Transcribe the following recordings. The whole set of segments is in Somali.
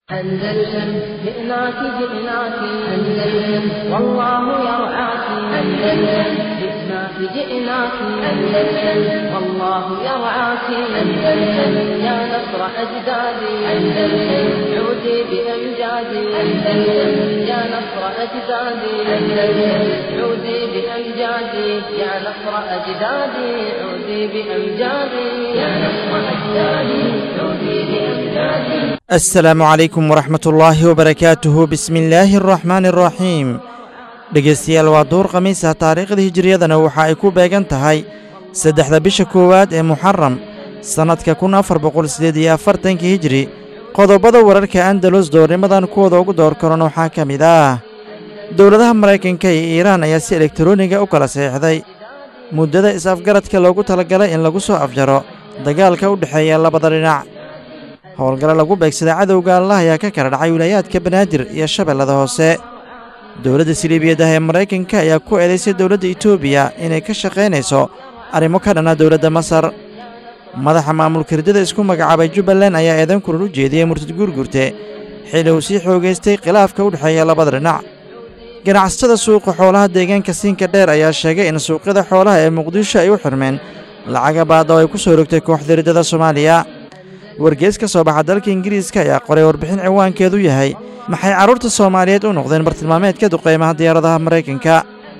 أندلسن جئناك جئناك أندلسن والله يرعاك أندلسن جئناك جئناك أندلسن والله يرعاك أندلسن يا نصر أجدادي أندلسن عودي بأمجادي أندلسن يا نصر أجدادي أندلسن عودي بأمجادي يا نصر أجدادي عودي بأمجادي يا نصر أجدادي عودي بأمجادي asalaamu calaykum waraxmatullaahi wabarakaatuhu bismi illaahi araxmaani araxiim dhegaystayaal waa duur khamiisa taariikhda hijiriyadana waxa ay ku beegan tahay saddexda bisha koowaad ee muxaram sannadka kun afar boqol siddeed iyo afartanka hijiri qodobada wararka andalus doornimadan kuwooda ugu door karan waxaa ka mid ah dowladaha maraykanka iyo iiraan ayaa si elektaroniga u kala saxiixday muddada is-afgaradka loogu talagalay in lagu soo afjaro dagaalka u dhexeeya labada dhinac howlgalo lagu beegsaday cadowga allah ayaa ka kala dhacay wilaayaadka banaadir iyo shabeellada hoose dowladda siliibiyadaha ee maraykanka ayaa ku eedaysay dowladda etoobiya inay ka shaqaynayso arrimo ka dhanna dowladda masar madaxa maamulka hirdada isku magacaabay jubbaland ayaa eedan kulan u jeediyey murtad guurgurte xilli uu sii xoogaystay khilaafka u dhexeeya labada dhinac ganacsatada suuqa xoolaha deegaanka siinka dheer ayaa sheegay in suuqyada xoolaha ee muqdisho ay u xirmeen lacaga baada oo ay ku soo rogtay kooxda hirdada soomaaliya wargees ka soo baxa dalka ingiriiska ayaa qoray warbixin ciwaankeedu yahay maxay carruurta soomaaliyeed u noqdeen bartilmaameedka duqaymaha diyaaradaha maraykanka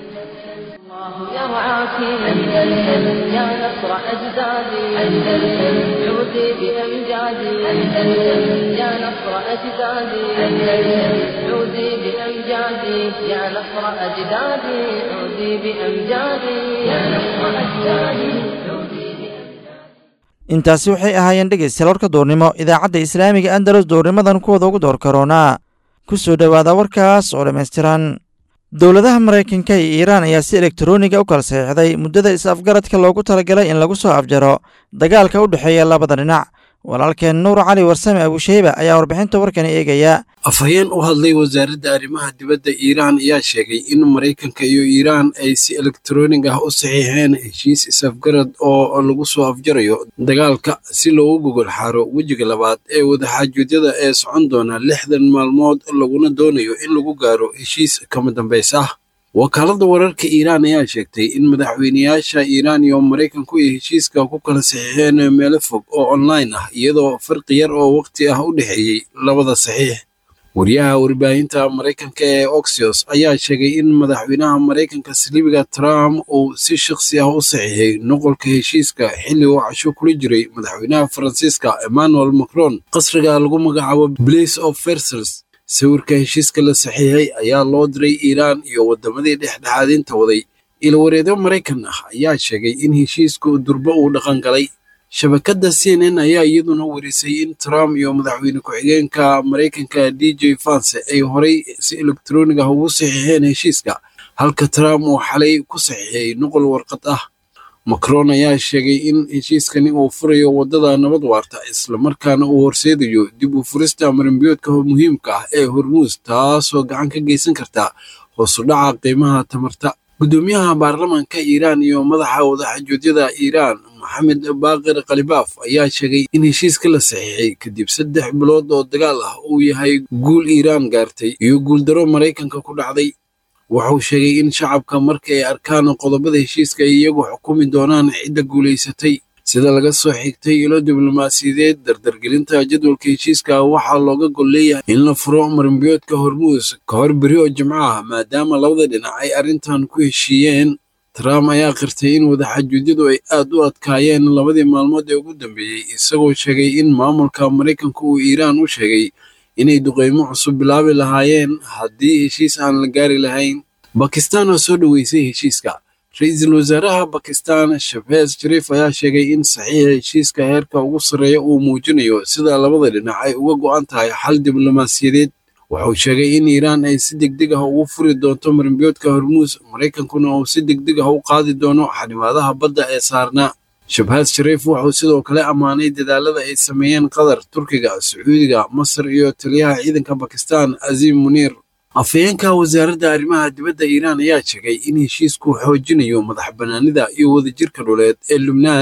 intaasi waxay ahaayeen dhegaystayaal warka duurnimo idaacadda islaamiga andalus duurnimadan kuwooda ugu door karoonaa ku soo dhowaada warkaas oo dhammaystiran dowladaha maraykanka iyo iiraan ayaa si elektaroniga u kala saxiixday muddada is-afgaradka loogu talagalay in lagu soo afjaro dagaalka u dhexeeya labada dhinac walaalkeen nuur cali warsame abusheyba ayaa warbixinta warkani eegaya afhayeen u hadlay wasaaradda arrimaha dibadda iiraan ayaa sheegay in maraykanka iyo iiraan ay si elektaroonig ah u saxiixeen heshiis is-afgarad oo lagu soo afjarayo dagaalka si loogu gogol xaaro wejiga labaad ee wadaxaajuudyada ee socon doona lixdan maalmood laguna doonayo in lagu gaaro heshiis kama dambays ah wakaaladda wararka iiraan ayaa sheegtay in madaxweyneyaasha iiraan iyo maraykanku ay heshiiska ku kala saxiixeen meelo fog oo online ah iyadoo farqi yar oo waqti ah u dhexeeyey labada saxiix wariyaha warbaahinta maraykanka ee oxios ayaa sheegay in madaxweynaha maraykanka saliibiga trump uu si shakhsi ah u saxiixay noqolka heshiiska xilli uu casho kula jiray madaxweynaha faransiiska emmanuel macron qasriga lagu magacaabo blace of versals sawirka heshiiska la saxiixay ayaa loo diray iiraan iyo waddamadii dhexdhexaadinta waday ilwareedyo maraykan ah ayaa sheegay in heshiisku durbo uu dhaqan galay shabakadda c n n ayaa iyaduna warisay in trump iyo madaxweyne ku-xigeenka maraykanka d j vance ay horay si elektaroonig ah ugu saxiixeen heshiiska halka trump uu xalay ku saxiixay noqol warqad ah macron ayaa sheegay in heshiiskani uu furayo waddada nabad waarta islamarkaana uu horseedayo dib u furista marinbiyoodka muhiimka ah ee hormuus taasoo gacan ka geysan karta hoosu dhaca qiimaha tamarta guddoomiyaha baarlamaanka iiraan iyo madaxa wadaxajuudyada iiraan maxamed baaqir khalibaaf ayaa sheegay in heshiiska la saxiixay kadib saddex bilood oo dagaal ah uu yahay guul iiraan gaartay iyo guuldaro maraykanka ku dhacday wuxuu sheegay in shacabka marka ay arkaan qodobada heshiiska ay iyagu xukumi doonaan cidda guulaysatay sida laga soo xigtay ilo diblomaasiyadeed dardargelinta jadwalka heshiiska waxaa looga gol leeyahay in la furo marinbiyoodka hormuus ka hor beri oo jimco ah maadaama labada dhinac ay arrintan ku heshiiyeen trump ayaa qirtay in wadaxajuudyadu ay aad u adkaayeen labadii maalmood ee ugu dambeeyey isagoo sheegay in maamulka maraykanka uu iiraan u sheegay inay duqeymo cusub bilaabi lahaayeen haddii heshiis aan la gaari lahayn bakistan oo soo dhoweysay heshiiska ra-iisul wasaaraha bakistan shafeez shariif ayaa sheegay in saxiixa heshiiska heerka ugu sarreeya uu muujinayo sida labada dhinac ay uga go'an tahay xal diblomaasiyadeed wuxuu sheegay in iiraan ay si degdeg ah ugu furi doonto marinbiyoodka hormuus maraykankuna uu si degdeg ah u qaadi doono xanimaadaha badda ee saarnaa shabhaas shariif wuxuu sidoo kale ammaanay dadaalada ay sameeyeen qatar turkiga sacuudiga masar iyo taliyaha ciidanka bakistan aziim muniir afhayeenka wasaaradda arrimaha dibadda iiraan ayaa sheegay in heshiisku xoojinayo madax bannaanida iyo wadajirka dhuleed ee lubnaan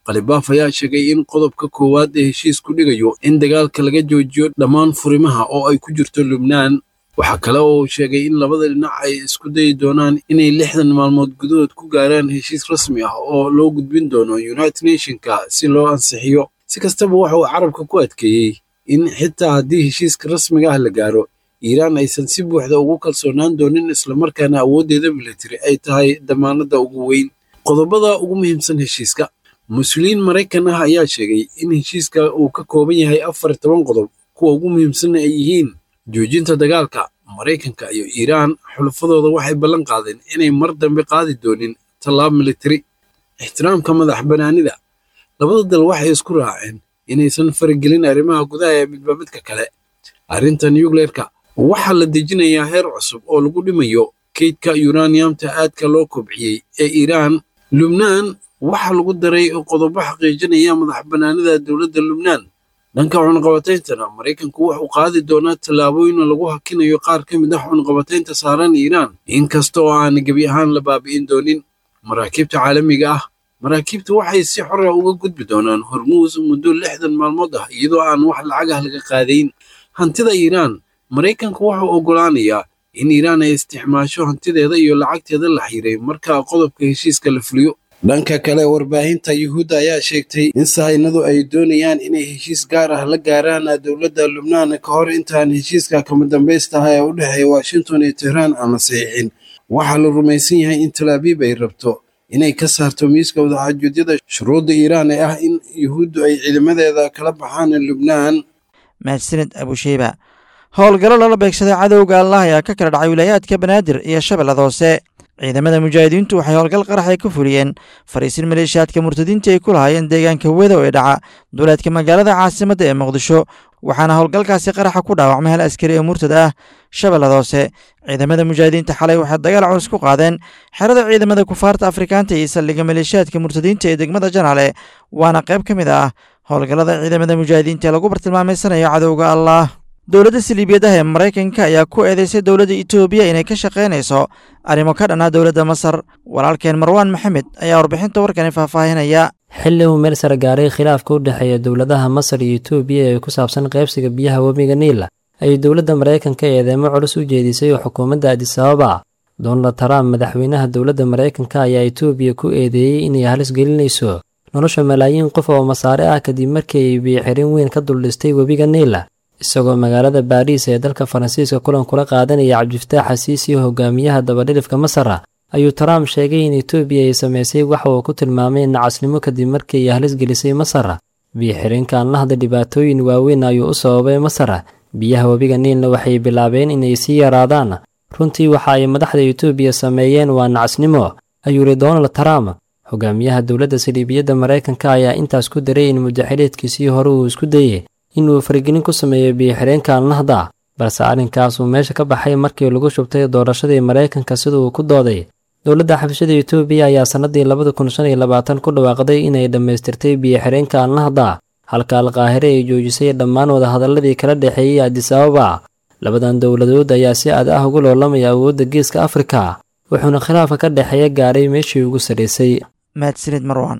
khalibaaf ayaa sheegay in qodobka koowaad ee heshiisku dhigayo in dagaalka laga joojiyo dhammaan furimaha oo ay ku jirto lubnaan waxaa kale oo uu sheegay in labada dhinac ay isku dayi doonaan inay lixdan maalmood gudahood ku gaaraan heshiis rasmi ah oo loo gudbin doono united nationka si loo ansixiyo si kastaba waxa uu carabka ku adkeeyey in xitaa haddii heshiiska rasmiga ah la gaaro iiraan aysan si buuxda ugu kalsoonaan doonin islamarkaana awooddeeda militari ay tahay damaanadda ugu weyn qodobada ugu muhiimsan heshiiska mas-uuliyiin maraykan ah ayaa sheegay in heshiiska uu ka kooban yahay afar toban qodob kuwa ugu muhiimsanna ay yihiin joojinta dagaalka maraykanka iyo iiraan xulafadooda waxay ballan qaadeen inay mar dambe qaadi doonin tallaab militari ixtiraamka madax bannaanida labada dal waxay isku raaceen inaysan faragelin arrimaha gudaha ee midba midka kale arrinta nucleerka waxaa la dejinayaa heer cusub oo lagu dhimayo kaydka yuraniyamta aadka loo kobciyey ee iiraan lubnaan waxaa lagu daray qodobo xaqiijinaya madax bannaanida dowladda lubnaan dhanka cunaqabatayntana maraykanku wuxuu qaadi doonaa tallaabooyin lagu hakinayo qaar ka mid ah cunaqabataynta saaran iiraan inkasta oo aan gebi ahaan la baabi'in doonin maraakiibta caalamiga ah maraakiibta waxay si xora uga gudbi doonaan hormuus muddo lixdan maalmood ah iyadoo aan wax lacagah laga qaadayn hantida iiraan maraykanku wuxuu oggolaanayaa in iiraan ay isticmaasho hantideeda iyo lacagteeda la xiiray marka qodobka heshiiska la fuliyo dhanka kale warbaahinta yuhuudda ayaa sheegtay in sahaynadu ay doonayaan inay heshiis gaar ah la gaaraan dowladda lubnaan ka hor intaan heshiiska kama dambaystaha ee u dhexeeya washington iyo tehraan aan la saxiixin waxaa la rumaysan yahay in talaabiib ay rabto inay ka saarto miiska wadaxaajuudyada shuruudda iiraan ee ah in yuhuuddu ay ciidamadeeda kala baxaan lubnaan mahadsanid abusheyba howlgallo lala beegsaday cadowga allah ayaa ka kala dhacay wilaayaadka banaadir iyo shabeellada hoose ciidamada mujaahidiintu waxay howlgal qarax ay ka fuliyeen fariisin maleeshiyaadka murtadiinta ay ku lahaayeen deegaanka wedow ee dhaca duleedka magaalada caasimadda ee muqdisho waxaana howlgalkaasi qaraxa ku dhaawacmay hal askari ee murtad ah shabeellada hoose ciidamada mujaahidiinta xalay waxay dagaal culus ku qaadeen xerada ciidamada kufaarta afrikaanta iyo saldhigga maleeshiyaadka murtadiinta ee degmada janaale waana qayb ka mid ah howlgallada ciidamada mujaahidiinta ee lagu bartilmaameysanayo cadowga allah dowladda saliibiyadaha ee maraykanka ayaa ku eedeysay dowladda etoobiya inay ka shaqaynayso arrimo ka dhanaa dowladda masar walaalkeen marwaan maxamed ayaa warbixinta warkani faahfaahinaya xilli uu meel sare gaaray khilaafka u dhexeeya dowladaha masar iyo etoobiya ee ku saabsan qaybsiga biyaha webiga niila ayay dowladda maraykanka eedeemo culus u jeedisay oo xukuumadda adisababa donald trump madaxweynaha dowladda maraykanka ayaa etoobiya ku eedeeyey inay halis gelinayso nolosha malaayiin qof oo masaare ah kadib markii ay biyoxirin weyn ka duldhistay webiga niila isagoo magaalada baariis ee dalka faransiiska kulan kula qaadanaya cabdifataax xasiisi hogaamiyaha dabadhilifka masara ayuu trump sheegay in etoobiya ay samaysay waxa uu ku tilmaamay nacasnimo kadib markii ay halis gelisay masara biyo-xireenka aan la hadla dhibaatooyin waaweyn ayuu u sababay masara biyaha webiga niilna waxay bilaabeen inay sii yaraadaan runtii waxa ay madaxda etoobiya sameeyeen waa nacasnimo ayuu yidhi donald trump hogaamiyaha dowladda saliibiyadda maraykanka ayaa intaas ku daray in mudaxileedkiisii hore uu isku dayey inuu faragelin ku sameeyo biyo-xireenka annahda balse arrinkaas uu meesha ka baxay markii lagu shubtay doorashadii maraykanka sida uu ku dooday dowladda xabashada etoobiya ayaa sannadii labada kun shan iyo labaatan ku dhawaaqday inay dhammaystirtay biyo-xireenka annahda halka alqaahire ay joojisay dhammaan wadahadalladii kala dhexeeyey adisababa labadan dowladood ayaa si aad ah ugu loolamaya awoodda geeska afrika wuxuuna khilaafka ka dhexeeya gaaray meeshii ugu sarraysay mahadsanid marwan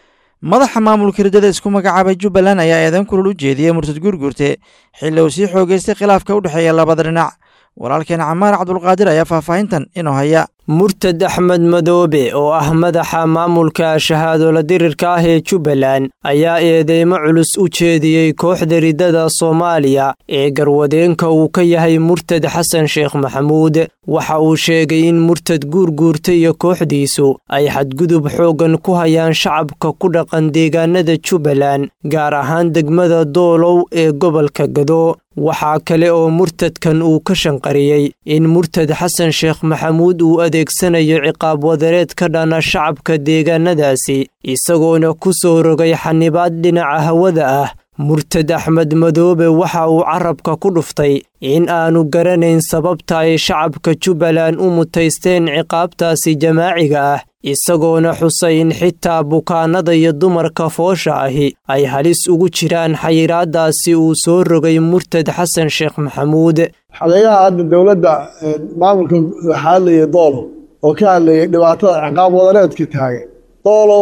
madaxa maamulka hirdada isku magacaabay jubbaland ayaa eedan kulul u jeediyey murtad guurguurte xilli uu sii xoogeystay khilaafka u dhexeeya labada dhinac walaalkeen camaar cabdulqaadir ayaa faahfaahintan inuu haya murtad axmed madoobe oo ah madaxa maamulka shahaadola dirirka ah ee jubbaland ayaa eedeymo culus u jeediyey kooxda riddada soomaaliya ee garwadeenka uu ka yahay murtad xasan sheekh maxamuud waxa uu sheegay in murtad guurguurta iyo kooxdiisu ay xadgudub xooggan ku hayaan shacabka ku dhaqan deegaanada jubbaland gaar ahaan degmada doolow ee gobolka gado waxaa kale oo murtadkan uu ka shanqariyey in murtad xasan sheekh maxamuud uu adeegsanayo ciqaab wadareed ka dhana shacabka deegaanadaasi isagoona ku soo rogay xanibaad dhinaca hawada ah murtad axmed madoobe waxa uu carabka ku dhuftay in aanu garanayn sababta ay shacabka jubbaland u mutaysteen ciqaabtaasi jamaaciga ah isagoona xusay in xitaa bukaannada iyo dumarka foosha ahi ay halis ugu jiraan xayiraadaasi uu soo rogay murtad xasan sheekh maxamuud xadeeyaha hadda dowladda maamulka waxaa hadlayay doolow oo ka hadlayay dhibaatada ciqaab wadareedka taagay doolow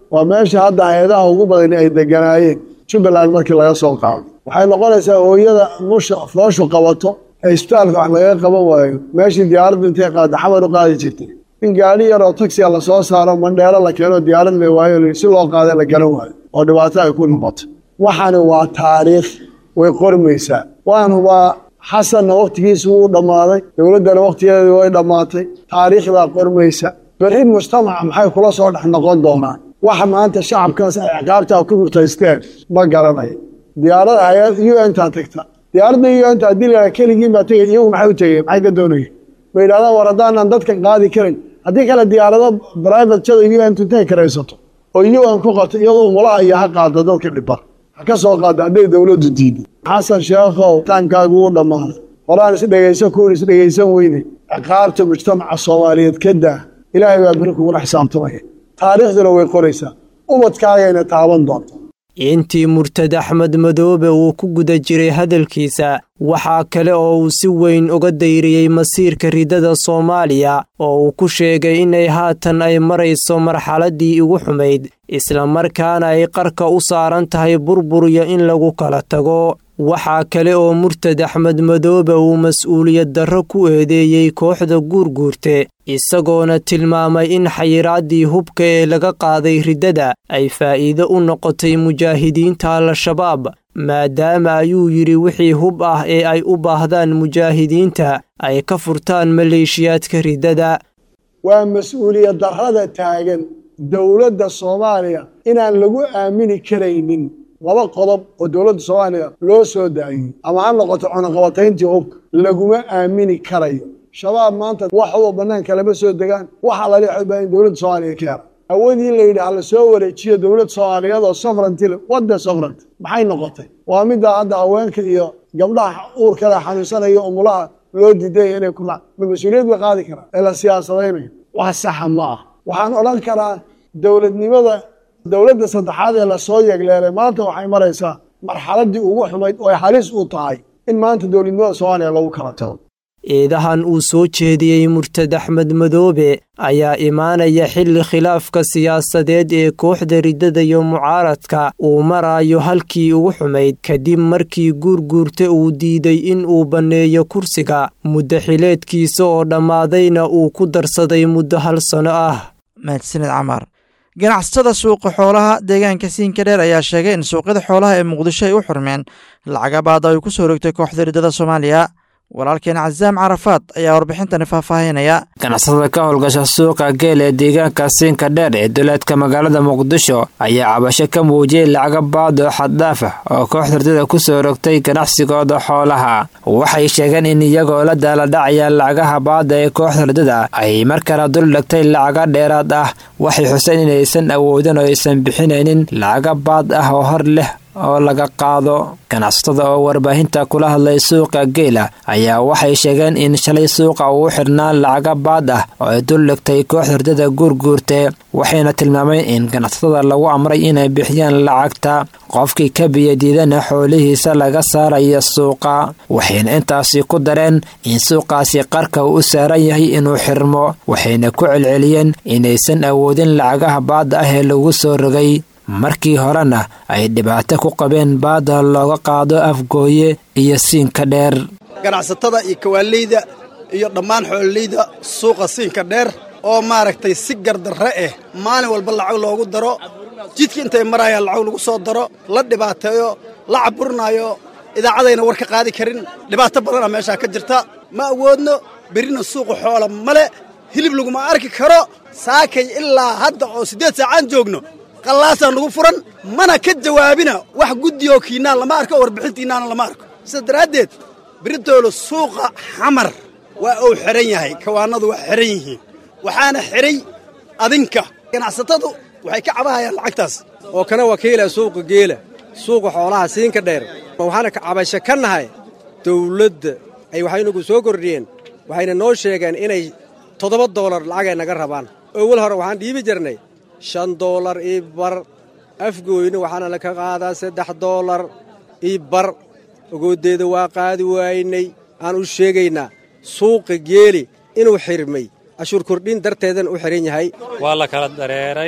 waa meesha hadda hay-adaha ugu badan ay deganaayeen jubbaland markii laga soo qaado waxay noqonaysaa hooyada musha fooshu qabato ee isbitaalka wax lagaga qaban waayo meeshii diyaaraddu intay qaada xamar u qaadi jirtay in gaadhi yaroo taxiga lasoo saaro mandheero la keeno diyaarad la waayo si loo qaada la garan waayo oo dhibaato ay ku noqoto waxani waa taariikh way qormaysaa waan hubaa xasanna wakhtigiisa wuu dhammaaday dowladdana wakhtigeedii way dhammaatay taariikhdaa qormaysa berri mujtamaca maxay kula soo dhex noqon doonaan waxa maanta shacabkaas ay ciqaabtaa ku hurtaysteen ma garanayo diyaarada hay-ad u n taa tagta diyaaradda u n ta haddii la keligiin baa tegay iyagu maxay u tegeen maxay ka doonayeen ma yidhahdaan war haddaanan dadkan qaadi karin haddii kale diyaarado private jada u n intay karaysato oo u n ku qato iyadoo umulaha iyo ha qaado dadka dhiban ha ka soo qaado hadday dowladdu diiday xasan sheekhow taankaagu wuu dhammaaday horaan is dhegaysan kuwan is dhegaysan weyne ciqaabta mujtamaca soomaaliyeed ka daa ilaahay baa beri kugula xisaabtamaya taariikhduna way qoraysaa ubadkaagayna taaban doonta intii murtad axmed madoobe uu ku guda jiray hadalkiisa waxaa kale oo uu si weyn uga dayriyey masiirka ridada soomaaliya oo uu ku sheegay inay haatan ay marayso marxaladdii ugu xumayd islamarkaana ay qarka u saaran tahay burburiyo in lagu kala tago waxaa kale oo murtad axmed madoobe uu mas-uuliyad darro ku eedeeyey kooxda guurguurte isagoona tilmaamay in xayiraaddii hubka ee laga qaaday riddada ay faa'iido u noqotay mujaahidiinta al-shabaab maadaama ayuu yidhi wixii hub ah ee ay u baahdaan mujaahidiinta ay ka furtaan maleeshiyaadka riddada waa mas-uuliyad darrada taagan dowladda soomaaliya inaan lagu aamini karaynin laba qodob oo dowladda soomaaliya loo soo daayey ama ha noqoto cunaqabatayntii hubka laguma aamini karayo shabaab maanta wax uba bannaanka lama soo degaan waxa lali xubaa in dowladda soomaaliya ka hera awoodii la yidhi hala soo wareejiyo dowlad soomaaliyeed oo sofrantile wadda sofrant maxay noqotay waa middaa hadda haweenka iyo gabdhaha uurkada xanuunsanaya umulaha loo diidaya inay ku ma mas-uuliyad bay qaadi karaan ee la siyaasadaynayo wax saxa ma ah waxaan odhan karaa dowladnimada dowladda saddexaad ee lasoo yegleelay maanta waxay maraysaa marxaladdii ugu xumayd oo ay halis u tahay in maanta dowladnimada soomaaliya lagu kala tago eedahan uu soo jeediyey murtad axmed madoobe ayaa imaanaya xilli khilaafka siyaasadeed ee kooxda riddada iyo mucaaradka uu maraayo halkii ugu xumayd kadib markii guurguurta uu diiday in uu banneeyo kursiga muddo xileedkiisa oo dhammaadayna uu ku darsaday muddo hal sano ah mahadsaned camar ganacsatada suuqa xoolaha deegaanka siinka dheer ayaa sheegay in suuqyada xoolaha ee muqdisho ay u xurmeen lacagabaada ay ku soo rogtay kooxda riddada soomaaliya walaalkeen casaam carafaad ayaa warbixintani faahfaahinaya ganacsatada ka howlgasha suuqa geel ee deegaanka siinka dheer ee duleedka magaalada muqdisho ayaa cabasho ka muujiyey lacaga baad oo xaddhaaf ah oo kooxda ridada ku soo rogtay ganacsigooda xoolaha waxay sheegeen in iyagoo la daaladhacaya lacagaha baada ee kooxda ridada ay markana dul dhigtay lacaga dheeraad ah waxay xuseen inaysan awoodin oo aysan bixinaynin lacaga baad ah oo hor leh oo laga qaado ganacsatada oo warbaahinta kula hadlay suuqa geela ayaa waxay sheegeen in shalay suuqa uu xidhnaa lacaga baad ah oo ay dul dhigtay kooxda ridada guurguurte waxayna tilmaameen in ganacsatada lagu amray inay bixiyaan lacagta qofkii ka biyadiidana xoolihiisa laga saaraya suuqa waxayna intaasi ku dareen in suuqaasi qarka uu u saaran yahay inuu xirmo waxayna ku celceliyeen inaysan awoodin lacagaha baadda ah ee lagu soo rogay markii horena ay dhibaato ku qabeen baada looga qaado afgooye iyo siinka dheer ganacsatada iyo kawaaleyda iyo dhammaan xoololeyda suuqa siinka dheer oo maaragtay si gardarre ah maalin walba lacag loogu daro jidka intay marayaan lacag lagu soo daro la dhibaateeyo la caburinaayo idaacadayna war ka qaadi karin dhibaato badana meeshaa ka jirta ma awoodno berrina suuqa xoola male hilib laguma arki karo saakay ilaa hadda oo siddeed saacaan joogno qallaasaan lagu furan mana ka jawaabina wax guddioo kiinaan lama arko oo warbixintiinnaana lama arko sidaas daraaddeed beritoolo suuqa xamar waa uu xidhan yahay kawaannadu waa xidhan yihiin waxaana xidhay adinka ganacsatadu waxay ka cabahayaan lacagtaas oo kana wakiila suuqa geela suuqa xoolaha siinka dheer waxaana cabasho ka nahay dawladda ay waxaynagu soo kordhiyeen waxayna noo sheegeen inay toddoba doolar lacagay naga rabaan owal hore waxaan dhiibi jirnay shan doolar ii bar afgooyna waxaana laka qaadaa saddex doolar ii bar ogooddeeda waa qaadi waaynay aan u sheegaynaa suuqa geeli inuu xirmay cashuur kordhin darteedana u xidhan yahay waa la kala dareeray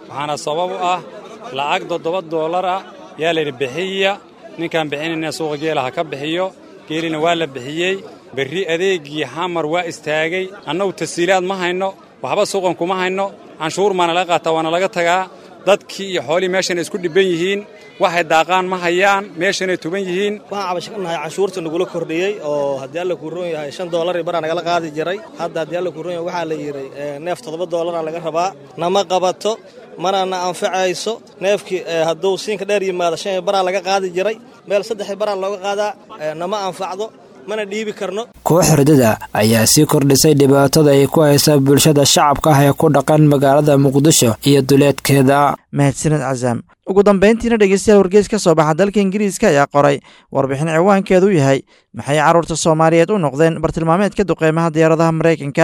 waxaana sabab u ah lacag toddoba doolar ah yaa layidhi bixiya ninkaan bixinayna suuqa geela ha ka bixiyo geelina waa la bixiyey berri adeegii xamar waa istaagay annagu tasiilaad ma hayno waxba suuqan kuma hayno canshuur maana laga qaataa waana laga tagaa dadkii iyo xoolihii meeshanay isku dhibban yihiin waxay daaqaan ma hayaan meeshanay tuban yihiin waxaan cabasho ka nahay canshuurta nagula kordhiyey oo haddii alla kuu roon yahay shan doolari baraa nagala qaadi jiray hadda haddii alla kuu roon yahay waxaa la yidhi neef toddoba doolara laga rabaa nama qabato mana na anfacayso neefkii hadduu siinka dheer yimaado shan baraa laga qaadi jiray meel saddex baraa looga qaadaa nama anfacdo mana dhiibi karno koox hordada ayaa sii kordhisay dhibaatada ay ku haysa bulshada shacabka ah ee ku dhaqan magaalada muqdisho iyo duleedkeeda mahadsaned casaam ugu dambayntiina dhegeystayaal wargeys ka soo baxa dalka ingiriiska ayaa qoray warbixin ciwaankeedu yahay maxay carruurta soomaaliyeed u noqdeen bartilmaameedka duqeymaha diyaaradaha maraykanka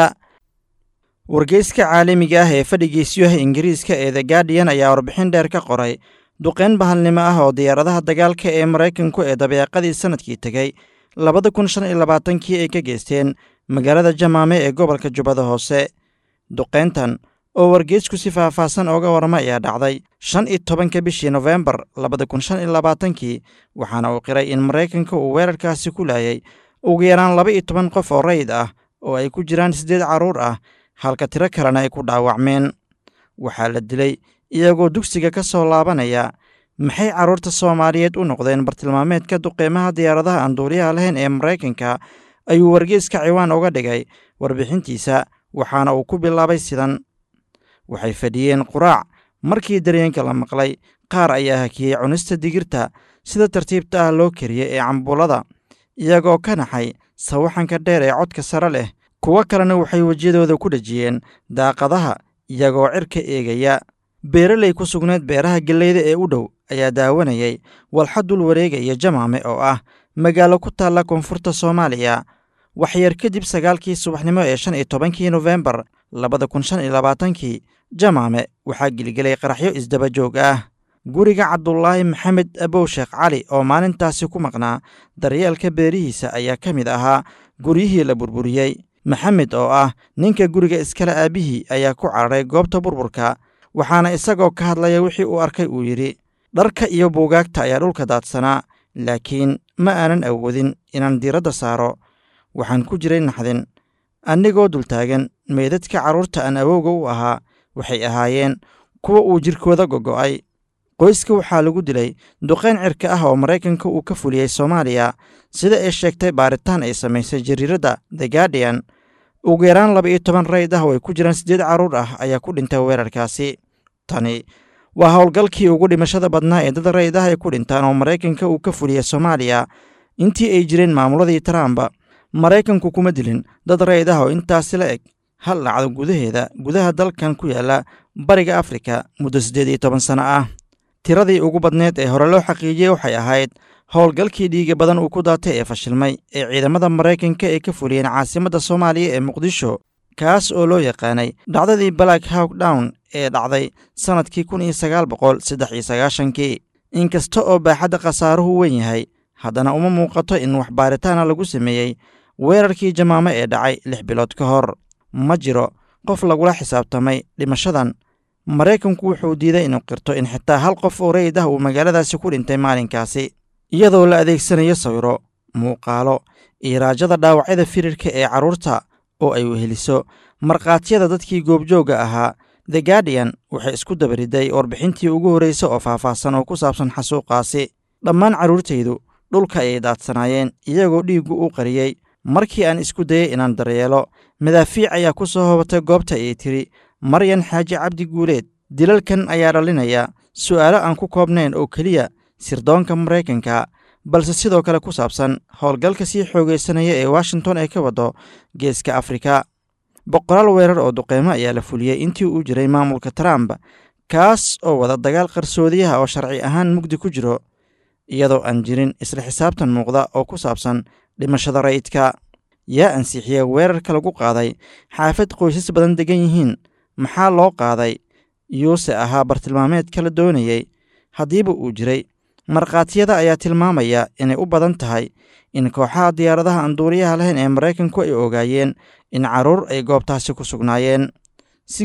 wargeyska caalamiga ah ee fadhigiisyaha ingiriiska ee the guardian ayaa warbixin dheer ka qoray duqeyn bahalnimo ah oo diyaaradaha dagaalka ee maraykanku ee dabeeqadii sanadkii tegey labada kun shan iyo labaatankii ay ka geysteen magaalada jamaame ee gobolka jubbada hoose duqeyntan oo wargeysku si faahfaahsan ooga warama ayaa dhacday shan iyo tobanka bishii nofembar labada kun shan iyo labaatankii waxaana uu qiray in maraykanka uu weerarkaasi ku laayay ugu yaraan laba iyo toban qof oo rayid ah oo ay ku jiraan siddeed carruur ah halka tiro kalena ay ku dhaawacmeen waxaa la dilay iyagoo dugsiga ka soo laabanaya maxay carruurta soomaaliyeed u noqdeen bartilmaameedka duqeymaha diyaaradaha aan duuliyaha lahayn ee maraykanka ayuu wargeyska ciwaan uga dhigay warbixintiisa waxaana uu ku bilaabay sidan waxay fadhiyeen quraac markii dareenka la maqlay qaar ayaa hakiyey cunista digirta sida tartiibta ah loo kariyey ee cambuulada iyagoo ka naxay sawaxanka dheer ee codka sare leh kuwo kalena waxay wejiyadooda ku dhejiyeen daaqadaha iyagoo cirka eegaya beeraley ku sugneed beeraha gelleyda ee u dhow ayaa daawanayay walxa dul wareegaya jamaame oo ah magaalo ku taalla koonfurta soomaaliya waxyar kadib sagaalkii subaxnimo ee shan iyo tobankii nofembar labada kun shan iyo labaatankii jamaame waxaa gilgelay qaraxyo isdaba joog ah guriga cabdulaahi maxamed abow sheekh cali oo maalintaasi ku maqnaa daryeelka beerihiisa ayaa ka mid ahaa guryihii la burburiyey maxamed oo ah ninka guriga iskale aabbihii ayaa ku cararay goobta burburka waxaana isagoo ka hadlaya wixii uu arkay uu yidhi dharka iyo buugaagta ayaa dhulka daadsanaa laakiin ma aanan awoodin inaan diiradda saaro waxaan ku jiray naxdin annigoo dultaagan meydadka carruurta aan awowga u ahaa waxay ahaayeen kuwa uu jirkooda gogo'ay qoyska waxaa lagu dilay duqayn cirka ah oo maraykanka uu ka fuliyey soomaaliya sida ay sheegtay baaritaan ay samaysay jariiradda the guardian ugu yaraan laba iyo toban rayd ah oo ay ku jiraan siddeed carruur ah ayaa ku dhintay weerarkaasi tani waa howlgalkii ugu dhimashada badnaa ee dad rayd ah ay ku dhintaan oo maraykanka uu ka fuliyey soomaaliya intii ay jireen maamuladii trump maraykanku kuma dilin dad rayd ah oo intaasi la eg hal dhacdo gudaheeda gudaha dalkan ku yaalla bariga afrika muddo siddeed iyo toban sano ah tiradii ugu badneed ee hore loo xaqiijiyey waxay ahayd howlgalkii dhiiga badan uu ku daatay ee fashilmay ee ciidamada maraykanka ay ka fuliyeen caasimadda soomaaliya ee muqdisho kaas oo loo yaqaanay dhacdadii black hawk down ee dhacday sannadkii kun iyo sagaal boqol saddex iyo sagaashankii inkasta oo baaxadda khasaaruhu weyn yahay haddana uma muuqato in wax baaritaana lagu sameeyey weerarkii jamaamo ee dhacay lix bilood ka hor ma jiro qof lagula xisaabtamay dhimashadan maraykanku wuxuu diiday inuu qirto in xitaa hal qof oo rayid ah uu magaaladaasi ku dhintay maalinkaasi iyadoo la adeegsanayo sawiro muuqaalo iyo raajada dhaawacyada firirka ee carruurta oo ay weheliso markhaatiyada dadkii goobjoogga ahaa the guardian waxay isku dabariday warbixintii ugu horreysa oo faahfaahsan oo ku saabsan xasuuqaasi dhammaan carruurtaydu dhulka ayay daadsanaayeen iyagoo dhiiggu u qariyey markii aan isku dayey inaan daryeelo madaafiic ayaa ku soo hobatay goobta ayay tidhi maryan xaaji cabdi guuleed dilalkan ayaa dhalinaya su'aalo aan ku koobnayn oo keliya sirdoonka maraykanka balse sidoo kale ku saabsan howlgalka sii xoogaysanaya ee washington ay ka waddo geeska afrika boqolaal weerar oo duqeymo ayaa la fuliyey intii uu jiray maamulka trump kaas oo wada dagaal qarsoodiyaha oo sharci ahaan mugdi ku jiro iyadoo aan jirin isla xisaabtan muuqda oo ku saabsan dhimashada rayidka yaa ansixiya weerarka lagu qaaday xaafad qoysas badan degan yihiin maxaa loo qaaday yuuse ahaa bartilmaameed kala doonayey haddiiba uu jiray markhaatiyada ayaa tilmaamaya inay u badan tahay in kooxaha diyaaradaha aan duuliyaha lahayn ee maraykanku ay ogaayeen in carruur ay goobtaasi ku sugnaayeen si guud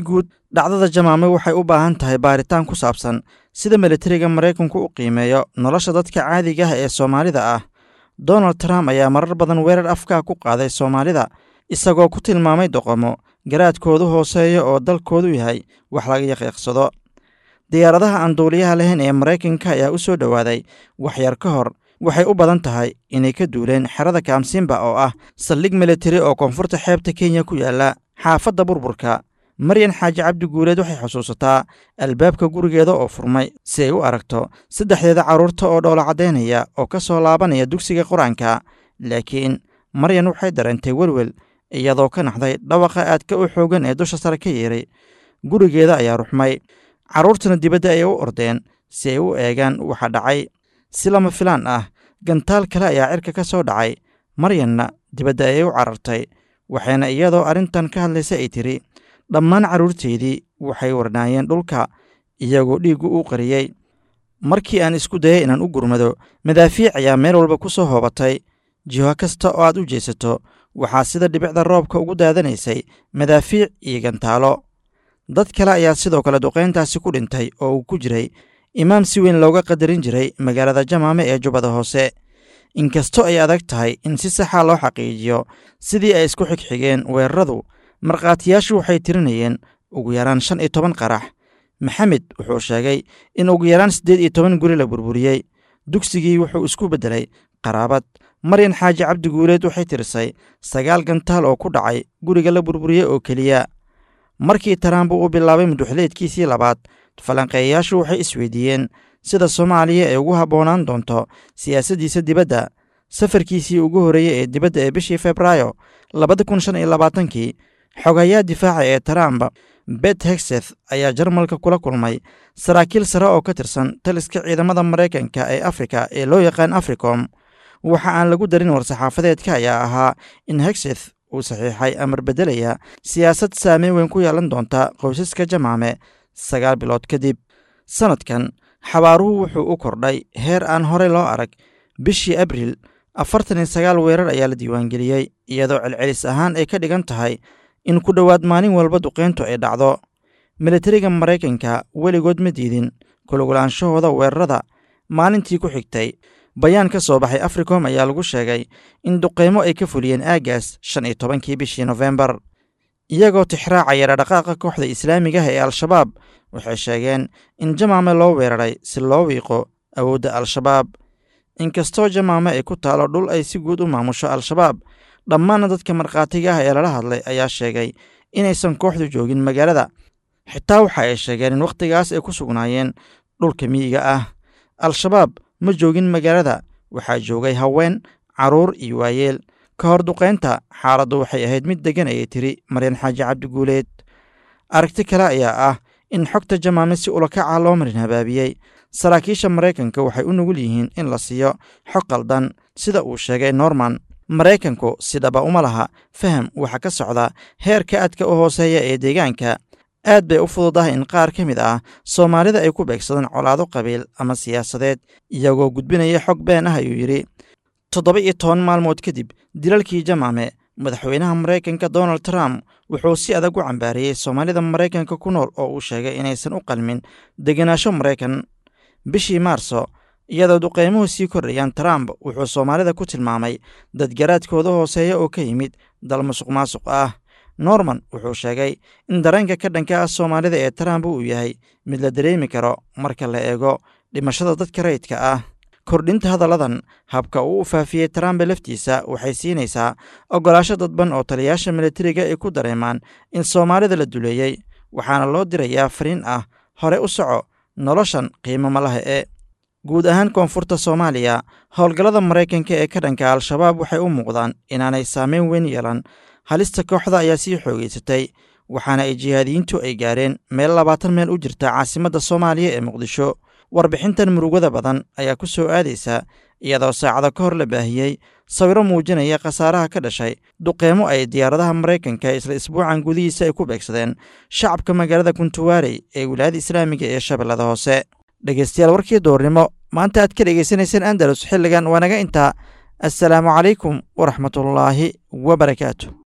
dhacdada jamaame waxay u baahan tahay baaritaan ku saabsan sida militariga maraykanku u qiimeeyo nolosha dadka caadiga ah ee soomaalida ah donald trump ayaa marar badan weerar afkaa ku qaaday soomaalida isagoo ku tilmaamay doqomo garaadkoodu hooseeya oo dalkoodu yahay wax laga yaqiiqsado diyaaradaha aan duuliyaha lahayn ee maraykanka ayaa u soo dhowaaday waxyar ka hor waxay u badan tahay inay ka duuleen xerada kaamsimba oo ah saldhig militari oo koonfurta xeebta kenya ku yaalla xaafadda burburka maryan xaaji cabdi guuleed waxay xusuusataa albaabka gurigeeda oo furmay si ay u aragto saddexdeeda carruurta oo dhoola caddaynaya oo ka soo laabanaya dugsiga qur-aanka laakiin maryan waxay dareentay welwel iyadoo ka naxday dhawaqa aadka u xoogan ee dusha sare ka yeeray gurigeeda ayaa ruxmay carruurtuna dibadda ayay u ordeen si ay u eegaan waxa dhacay si lama filaan ah gantaal kale ayaa cirka ka soo dhacay maryanna dibadda ayay u carartay waxayna iyadoo arrintan ka hadlaysa ay tidhi dhammaan carruurteydii waxay warnaayeen dhulka iyagoo dhiiggu u qariyey markii aan isku dayay inaan u gurmado madaafiic ayaa meel walba ku soo hoobatay jiho kasta oo aad u jeesato waxaa sida dhibicda roobka ugu daadanaysay madaafiic iyo gantaalo dad kale ayaa sidoo kale duqayntaasi ku dhintay oo uu ku jiray imaam si weyn looga qadarin jiray magaalada jamaame ee jubbada hoose inkastoo ay adag tahay in si saxa loo xaqiijiyo sidii ay isku xigxigeen weeraradu markhaatiyaashu waxay tirinayeen ugu yaraan shan iyo toban qarax maxamed wuxuu sheegay in ugu yaraan siddeed iyo toban guri la burburiyey dugsigii wuxuu isku beddelay qaraabad maryan xaaji cabdi guuleed waxay tirisay sagaal gantaal oo ku dhacay guriga la burburiyey oo keliya markii taraambu uu bilaabay muduxleedkiisii labaad falanqeeyayaashu waxay isweydiiyeen sida soomaaliya ay ugu habboonaan doonto siyaasaddiisa dibadda safarkiisii ugu horreeyey ee dibadda ee bishii febraayo labada kun shan iyo labaatankii xogayaa difaaca ee trump bet hexeth ayaa jarmalka kula kulmay saraakiil sare oo ka tirsan taliska ciidamada maraykanka ee afrika ee loo yaqaan africom waxa aan lagu darin war-saxaafadeedka ayaa ahaa in hexeth uu saxiixay amar beddelaya siyaasad saameyn weyn ku yeelan doonta qoysaska jamaame sagaal bilood kadib sannadkan xabaaruhu wuxuu u kordhay heer aan horey loo arag bishii abriil afartan iyo sagaal weerar ayaa la diiwaangeliyey iyadoo celcelis ahaan ay ka dhigan tahay in ku dhowaad maalin walba duqayntu ay dhacdo militariga maraykanka weligood ma diidin kulugulaanshahooda weerarada maalintii ku xigtay bayaan ka soo baxay africom ayaa lagu sheegay in duqaymo ay ka fuliyeen aagaas shan iyo tobankii bishii nofembar iyagoo tixraacaya dhaqdhaqaaqa kooxda islaamiga ah ee al-shabaab waxay sheegeen in jamaame loo weeraray si loo wiiqo awoodda al-shabaab inkastoo jamaame ay ku taalo dhul ay si guud u maamusho al-shabaab dhammaanna dadka markhaatiga ah ee lala hadlay ayaa sheegay inaysan kooxdu joogin magaalada xitaa waxa ay sheegeen in wakhtigaas ay ku sugnaayeen dhulka miyiga ah al-shabaab ma joogin magaalada waxaa joogay haween carruur iyo waayeel ka hor duqaynta xaaladdu waxay ahayd mid deggan ayay tiri maryan xaaji cabdi guuleed aragti kale ayaa ah in xogta jamaame si ulakaca loo marin habaabiyey saraakiisha maraykanka waxay u nugul yihiin in la siiyo xog qaldan sida uu sheegay norman maraykanku sidhaba uma laha faham waxa ka socda heerka aadka u hooseeya ee deegaanka aad bay u fududahay in qaar ka mid ah soomaalida ay ku beegsadaan colaado qabiil ama siyaasadeed iyagoo gudbinaya xog been ah ayuu yidhi toddoba iyo toban maalmood kadib dilalkii jamaame madaxweynaha maraykanka donald trump wuxuu si adag u cambaariyey soomaalida maraykanka ku nool oo uu sheegay inaysan u qalmin degenaansho maraykan bishii maarso iyadoo duqaymuhu sii kordhayaan trump wuxuu soomaalida ku tilmaamay dad garaadkooda hooseeya oo ka yimid dal musuq maasuq ah norman wuxuu sheegay in dareenka ka dhanka ah soomaalida ee trump uu yahay mid la dareemi karo marka la eego dhimashada dadka rayidka ah kordhinta hadalladan habka uu u faafiyey trump laftiisa waxay siinaysaa oggolaasho dadban oo taliyaasha militariga ay ku dareemaan in soomaalida la duleeyey waxaana loo dirayaa fariin ah hore u soco noloshan qiimo ma laha ee guud ahaan koonfurta soomaaliya howlgallada maraykanka ee ka dhanka al-shabaab waxay u muuqdaan inaanay saameyn weyn yeelan halista kooxda ayaa sii xoogeysatay waxaana ay jihaadiyiintu ay gaareen meel labaatan meel u jirta caasimadda soomaaliya ee muqdisho warbixintan murugada badan ayaa ku soo aadaysa iyadoo saacado ka hor la baahiyey sawiro muujinaya khasaaraha ka dhashay duqeymo ay diyaaradaha maraykanka isla isbuucan gudihiisa ay ku beegsadeen shacabka magaalada kuntuwaarey ee wilaayada islaamiga ee shabeellada hoose dhegeystayaal warkii doornimo maanta aad ka dhegeysanayseen andalus xilligan waa naga intaa assalaamu calaykum waraxmatullaahi wabarakaatu